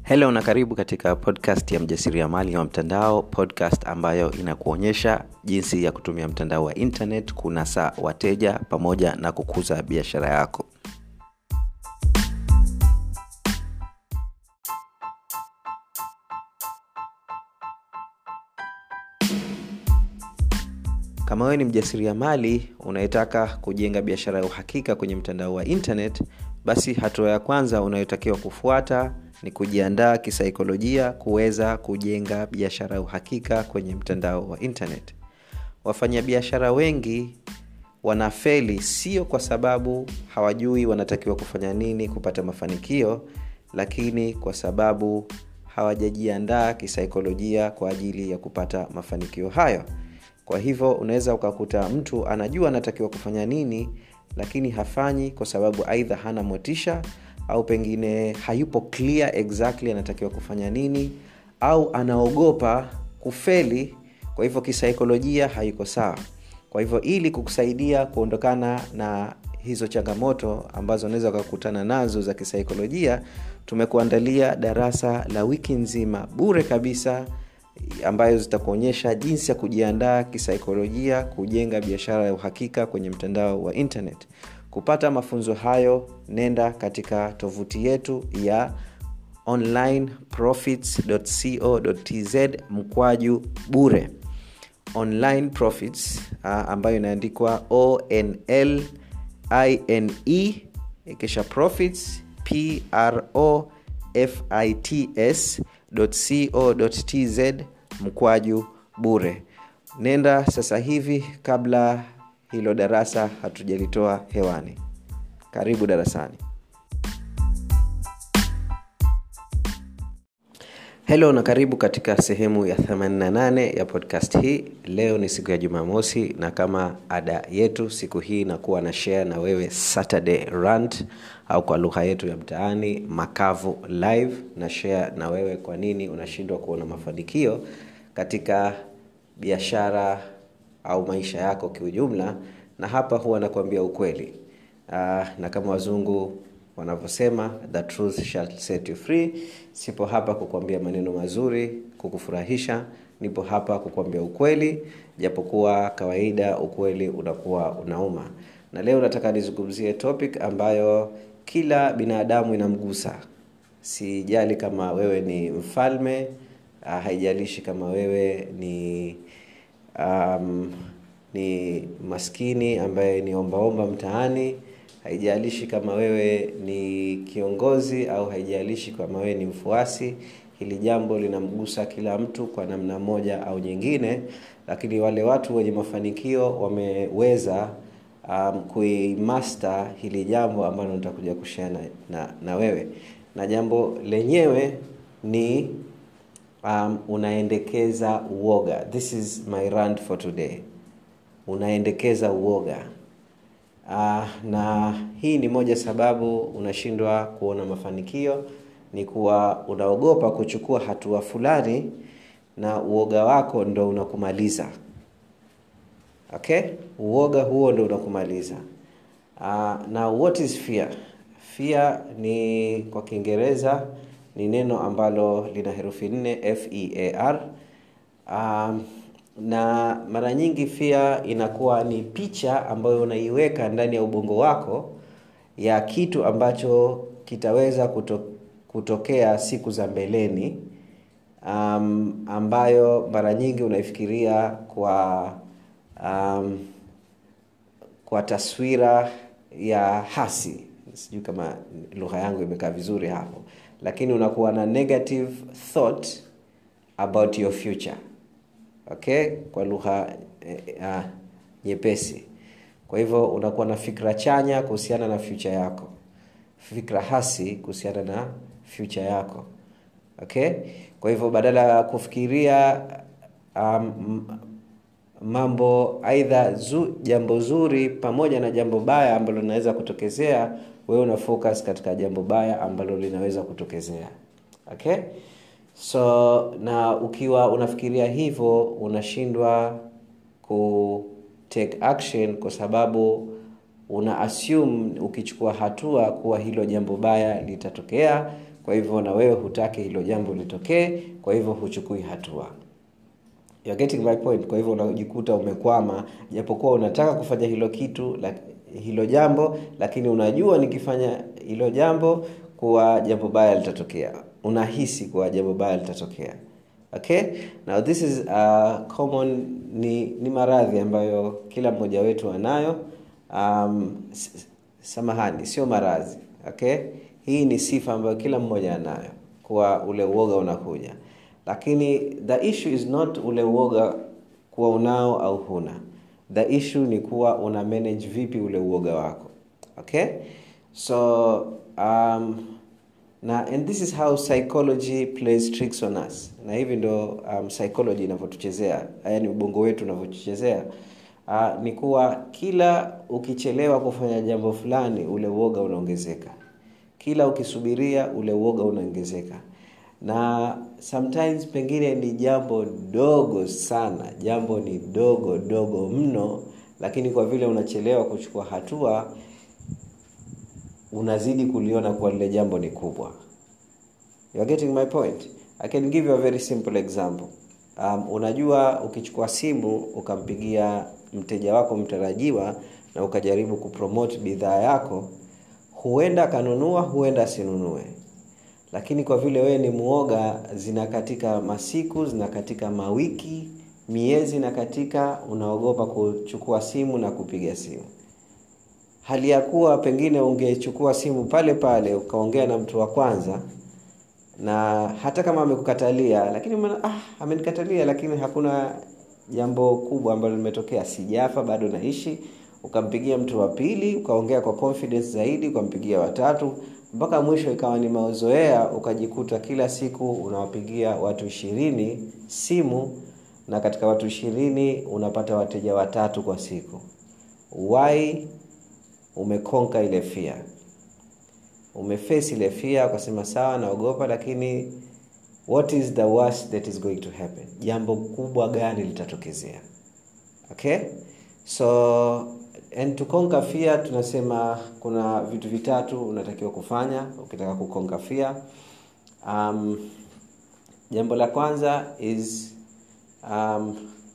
helo na karibu katika podcast ya mjasiriamali wa mtandao podcast ambayo inakuonyesha jinsi ya kutumia mtandao wa internet kunasa wateja pamoja na kukuza biashara yako kama wewe ni mjasiriamali unayetaka kujenga biashara ya uhakika kwenye mtandao wa internet basi hatua ya kwanza unayotakiwa kufuata ni kujiandaa kisaikolojia kuweza kujenga biashara ya uhakika kwenye mtandao wa internet wafanyabiashara wengi wanafeli sio kwa sababu hawajui wanatakiwa kufanya nini kupata mafanikio lakini kwa sababu hawajajiandaa kisaikolojia kwa ajili ya kupata mafanikio hayo kwa hivyo unaweza ukakuta mtu anajua anatakiwa kufanya nini lakini hafanyi kwa sababu aidha hana motisha au pengine hayupo clear exactly anatakiwa kufanya nini au anaogopa kufeli kwa hivyo kisaikolojia haiko sawa kwa hivyo ili kukusaidia kuondokana na hizo changamoto ambazo unaweza ukakutana nazo za kisaikolojia tumekuandalia darasa la wiki nzima bure kabisa ambayo zitakuonyesha jinsi ya kujiandaa kisaikolojia kujenga biashara ya uhakika kwenye mtandao wa internet kupata mafunzo hayo nenda katika tovuti yetu ya onlineprofits.co.tz mkwaju bure online profits uh, ambayo inaandikwa onl ine kisha profits pro fits co.tz mkwaju bure nenda sasa hivi kabla hilo darasa hatujalitoa hewani karibu darasani helo na karibu katika sehemu ya 88 ya podcast hii leo ni siku ya jumamosi na kama ada yetu siku hii nakuwa na share na wewe saturday rant au kwa lugha yetu ya mtaani makavu live na share na wewe kwa nini unashindwa kuona mafanikio katika biashara au maisha yako kiujumla na hapa huwa nakuambia ukweli uh, na kama wazungu wanavyosema the truth shall set you free sipo hapa kukuambia maneno mazuri kukufurahisha nipo hapa kukuambia ukweli japokuwa kawaida ukweli unakuwa unauma na leo nataka nizungumzie topic ambayo kila binadamu inamgusa sijali kama wewe ni mfalme uh, haijalishi kama wewe ni um, ni maskini ambaye ni ombaomba mtaani haijalishi kama wewe ni kiongozi au haijalishi kama wewe ni mfuasi hili jambo linamgusa kila mtu kwa namna moja au nyingine lakini wale watu wenye mafanikio wameweza um, kuimaster hili jambo ambalo nitakuja kushare na, na, na wewe na jambo lenyewe ni um, unaendekeza uoga this is my rant for today unaendekeza uoga uh, na hii ni moja sababu unashindwa kuona mafanikio ni kuwa unaogopa kuchukua hatua fulani na uoga wako ndo unakumaliza okay uoga huo ndo unakumaliza uh, na what is fear fear ni kwa kiingereza ni neno ambalo lina herufi nne fear um, na mara nyingi fia inakuwa ni picha ambayo unaiweka ndani ya ubongo wako ya kitu ambacho kitaweza kuto, kutokea siku za mbeleni um, ambayo mara nyingi unaifikiria kwa um, kwa taswira ya hasi sijui kama lugha yangu imekaa vizuri hapo lakini unakuwa na negative thought about your future okay kwa lugha eh, uh, nyepesi kwa hivyo unakuwa na fikra chanya kuhusiana na future yako fikra hasi kuhusiana na future yako okay kwa hivyo badala ya kufikiria um, mambo aidha zu, jambo zuri pamoja na jambo baya ambalo linaweza kutokezea wewe una focus katika jambo baya ambalo linaweza kutokezea okay so na ukiwa unafikiria hivyo unashindwa ku take action kwa sababu una assume ukichukua hatua kuwa hilo jambo baya litatokea kwa hivyo na wewe hutaki hilo jambo litokee kwa hivyo huchukui hatua You're getting my point kwa hivyo unajikuta umekwama japokuwa unataka kufanya hilo kitu la, hilo jambo lakini unajua nikifanya hilo jambo kuwa jambo baya litatokea unahisi kuwa jambo baya litatokea okay now this is uh, common ni, ni maradhi ambayo kila mmoja wetu anayo um, samahani sio maradhi okay hii ni sifa ambayo kila mmoja anayo kuwa ule uoga unakuja lakini the issue is not ule uoga kuwa unao au huna the issue ni kuwa una manage vipi ule uoga wako okay so um, na and this is how psychology plays tricks on us na hivi ndo um, psychology inavyotuchezea yaani ubongo wetu unavyotuchezea uh, ni kuwa kila ukichelewa kufanya jambo fulani ule uoga unaongezeka kila ukisubiria ule uoga unaongezeka na sometimes pengine ni jambo dogo sana jambo ni dogo dogo mno lakini kwa vile unachelewa kuchukua hatua unazidi kuliona kuwa lile jambo ni kubwa you are getting my point i can give you a very simple example um, unajua ukichukua simu ukampigia mteja wako mtarajiwa na ukajaribu kupromote bidhaa yako huenda akanunua huenda asinunue lakini kwa vile wewe ni muoga zina katika masiku zina katika mawiki miezi na katika unaogopa kuchukua simu na kupiga simu hali ya kuwa pengine ungechukua simu pale pale ukaongea na mtu wa kwanza na hata kama amekukatalia lakini umena, ah, amenikatalia lakini hakuna jambo kubwa ambalo limetokea sijafa bado naishi ukampigia mtu wa pili ukaongea kwa confidence zaidi ukampigia watatu mpaka mwisho ikawa ni mazoea ukajikuta kila siku unawapigia watu ishirini simu na katika watu ishirini unapata wateja watatu kwa siku why umekonka ile fia umeface ile fia ukasema sawa naogopa lakini what is the worst that is going to happen jambo kubwa gani litatokezea okay so and to conquer fear tunasema kuna vitu vitatu unatakiwa kufanya ukitaka kukonka fear um, jambo la kwanza is um,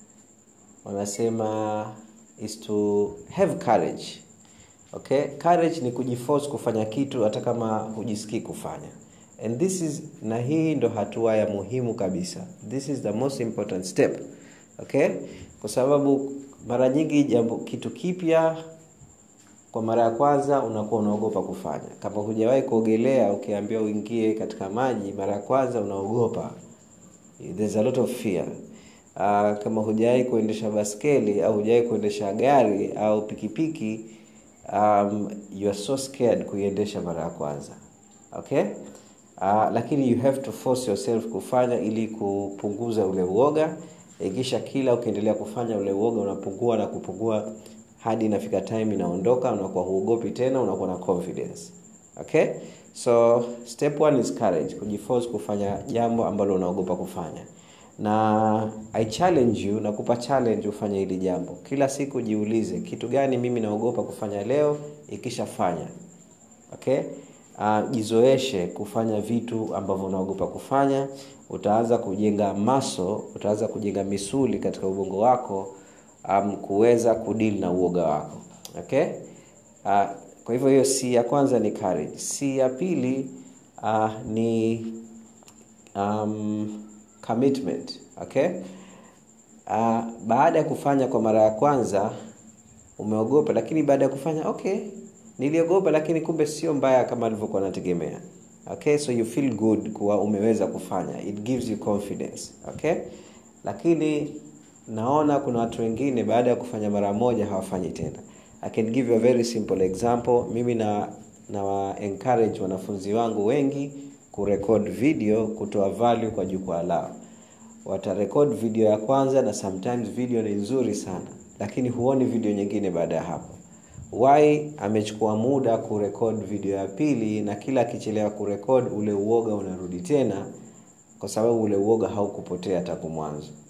wanasema is to have courage okay courage ni kujiforce kufanya kitu hata kama hujisikii kufanya and this is na hii ndo hatua ya muhimu kabisa this is the most important step okay kwa sababu mara nyingi jambo kitu kipya kwa mara ya kwanza unakuwa unaogopa kufanya kama hujawahi kuogelea ukiambiwa uingie katika maji mara ya kwanza unaogopa there's a lot of fear uh, kama hujawahi kuendesha baskeli au hujawahi kuendesha gari au pikipiki um, you are so scared kuiendesha mara ya kwanza okay uh, lakini you have to force yourself kufanya ili kupunguza ule uoga ikisha kila ukiendelea kufanya ule uoga unapungua na kupungua hadi inafika time inaondoka unakuwa huogopi tena unakuwa na confidence okay so step one is courage kujiforce kufanya jambo ambalo unaogopa kufanya na i challenge you nakupa challenge ufanye hili jambo kila siku jiulize kitu gani mimi naogopa kufanya leo ikishafanya okay uh, jizoeshe kufanya vitu ambavyo unaogopa kufanya utaanza kujenga maso utaanza kujenga misuli katika ubongo wako um, kuweza kudili na uoga wako okay uh, kwa hivyo hiyo si ya kwanza ni courage si ya pili uh, ni um, commitment okay uh, baada ya kufanya kwa mara ya kwanza umeogopa lakini baada ya kufanya okay niliogopa lakini kumbe sio mbaya kama alivyokuwa nategemea okay so you feel good kuwa umeweza kufanya it gives you confidence okay lakini naona kuna watu wengine baada ya kufanya mara moja hawafanyi tena i can give you a very simple example mimi na na encourage wanafunzi wangu wengi kurekod video kutoa value kwa jukwaa lao watarekod video ya kwanza na sometimes video ni nzuri sana lakini huoni video nyingine baada ya hapo why amechukua muda kurekod video ya pili na kila akichelewa kurekod ule uoga unarudi tena kwa sababu ule uoga haukupotea tangu mwanzo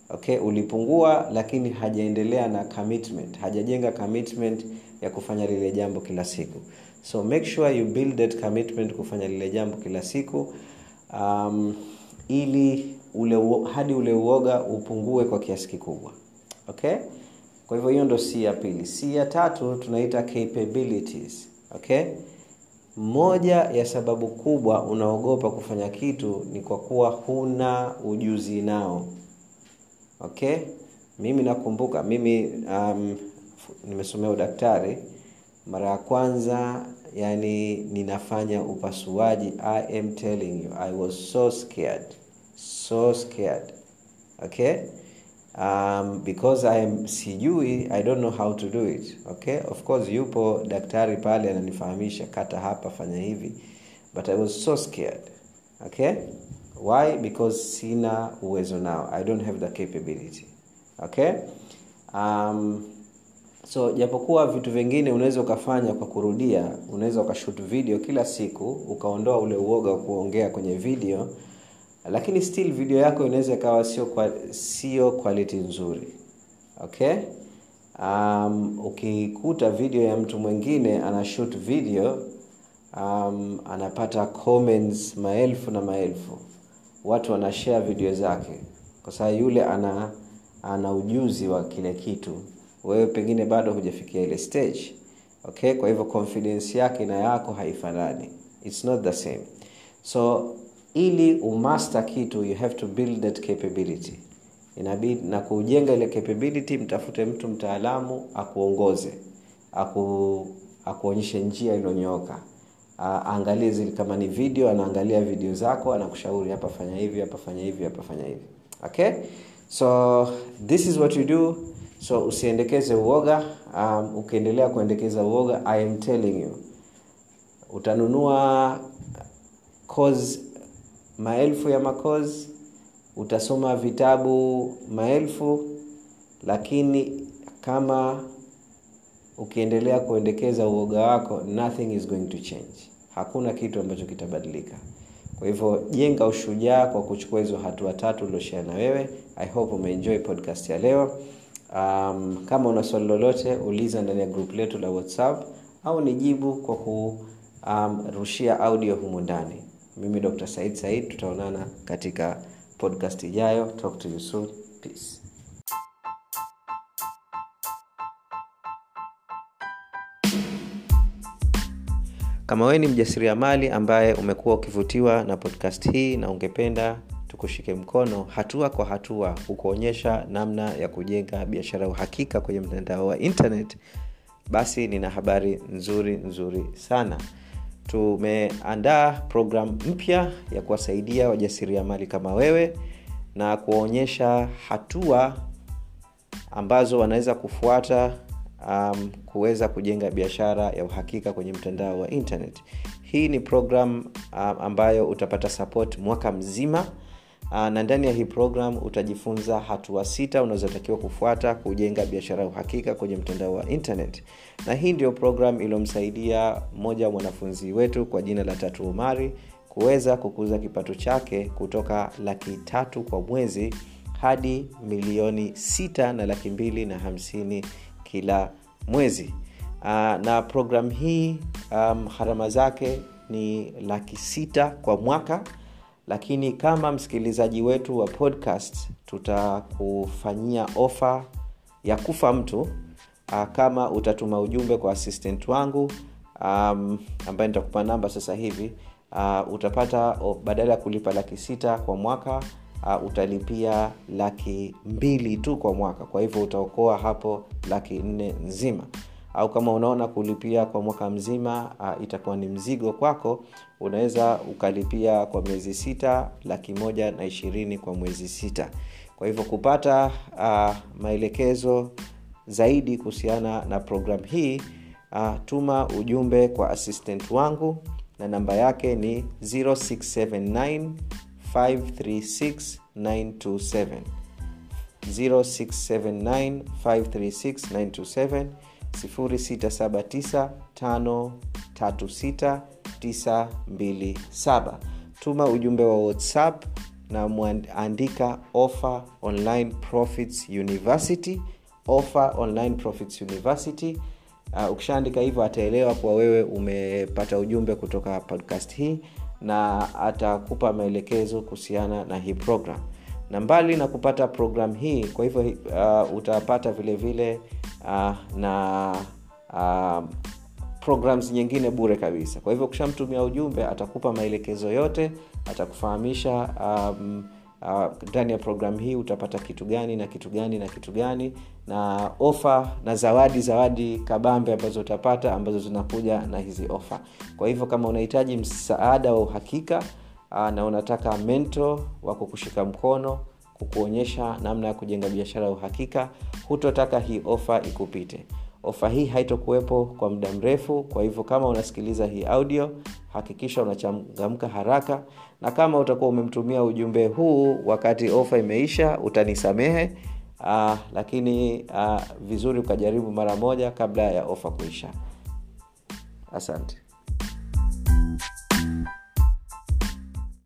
okay ulipungua lakini hajaendelea na commitment hajajenga commitment ya kufanya lile jambo kila siku so make sure you build that commitment kufanya lile jambo kila siku um, ili ule hadi ule uoga upungue kwa kiasi kikubwa okay kwa hivyo hiyo ndo c ya pili c ya tatu tunaita capabilities okay moja ya sababu kubwa unaogopa kufanya kitu ni kwa kuwa huna ujuzi nao okay mimi nakumbuka mimi um, nimesomea udaktari mara ya kwanza yani ninafanya upasuaji i am telling you i was so scared so scared okay um, because I am sijui i don't know how to do it okay of course yupo daktari pale ananifahamisha kata hapa fanya hivi but i was so scared okay why because sina uwezo nao i don't have the capability okay um, so japokuwa vitu vingine unaweza ukafanya kwa kurudia unaweza ukashut video kila siku ukaondoa ule uoga wa kuongea kwenye video lakini still video yako inaweza ikawa sio kwa, sio quality nzuri okay um, ukikuta video ya mtu mwingine ana shoot video um, anapata comments maelfu na maelfu watu wanashare video zake kwa sababu yule ana ana ujuzi wa kile kitu wewe pengine bado hujafikia ile stage okay kwa hivyo confidence yake na yako haifanani its not the same so ili umaster kitu you have to build that capability inabidi na kujenga ile capability mtafute mtu mtaalamu akuongoze aku akuonyeshe njia iliyonyooka aangalie zile kama ni video anaangalia video zako anakushauri hapa fanya hivi hapa fanya hivi hapa fanya hivi okay so this is what you do so usiendekeze uoga um, ukiendelea kuendekeza uoga i am telling you utanunua course maelfu ya makozi utasoma vitabu maelfu lakini kama ukiendelea kuendekeza uoga wako nothing is going to change hakuna kitu ambacho kitabadilika kwa hivyo jenga ushujaa kwa kuchukua hizo hatua tatu ulioshea na wewe i hope umeenjoy podcast ya leo um, kama una swali lolote uliza ndani ya group letu la whatsapp au nijibu kwa kurushia um, audio humu ndani mimi dr said said tutaonana katika podcast ijayo talk to you soon peace kama wewe ni mjasiriamali ambaye umekuwa ukivutiwa na podcast hii na ungependa tukushike mkono hatua kwa hatua kukuonyesha namna ya kujenga biashara ya uhakika kwenye mtandao wa internet basi nina habari nzuri nzuri sana tumeandaa programu mpya ya kuwasaidia wajasiriamali kama wewe na kuwaonyesha hatua ambazo wanaweza kufuata um, kuweza kujenga biashara ya uhakika kwenye mtandao wa internet hii ni program um, ambayo utapata support mwaka mzima uh, na ndani ya hii program utajifunza hatua sita unazotakiwa kufuata kujenga biashara ya uhakika kwenye mtandao wa internet na hii ndio program iliyomsaidia mmoja wa mwanafunzi wetu kwa jina la tatu umari kuweza kukuza kipato chake kutoka laki tatu kwa mwezi hadi milioni sita na laki mbili na hamsini kila mwezi uh, na program hii um, harama zake ni laki sita kwa mwaka lakini kama msikilizaji wetu wa podcast tutakufanyia ofa ya kufa mtu uh, kama utatuma ujumbe kwa assistant wangu um, ambaye nitakupa namba sasa hivi uh, utapata oh, badala ya kulipa laki sita kwa mwaka uh, utalipia laki mbili tu kwa mwaka kwa hivyo utaokoa hapo laki nne nzima au kama unaona kulipia kwa mwaka mzima uh, itakuwa ni mzigo kwako unaweza ukalipia kwa miezi sita laki moja na ishirini kwa mwezi sita kwa hivyo kupata uh, maelekezo zaidi kuhusiana na programu hii uh, tuma ujumbe kwa assistant wangu na namba yake ni 0679 536 927 0679 536 927 0679 536 927 tuma ujumbe wa whatsapp na mwandika offer online profits university offer online profits university uh, ukishaandika hivyo ataelewa kuwa wewe umepata ujumbe kutoka podcast hii na atakupa maelekezo kuhusiana na hii program na mbali na kupata program hii kwa hivyo uh, utapata vile vile uh, na uh, programs nyingine bure kabisa kwa hivyo ukishamtumia ujumbe atakupa maelekezo yote atakufahamisha um, ndani uh, ya programu hii utapata kitu gani na kitu gani na kitu gani na ofa na zawadi zawadi kabambe ambazo utapata ambazo zinakuja na hizi ofa kwa hivyo kama unahitaji msaada wa uhakika uh, na unataka mento wa kukushika mkono kukuonyesha namna ya kujenga biashara ya uhakika hutotaka hii ofa ikupite ofa hii haitokuwepo kwa muda mrefu kwa hivyo kama unasikiliza hii audio hakikisha unachangamka haraka na kama utakuwa umemtumia ujumbe huu wakati ofa imeisha utanisamehe uh, lakini uh, vizuri ukajaribu mara moja kabla ya ofa kuisha asante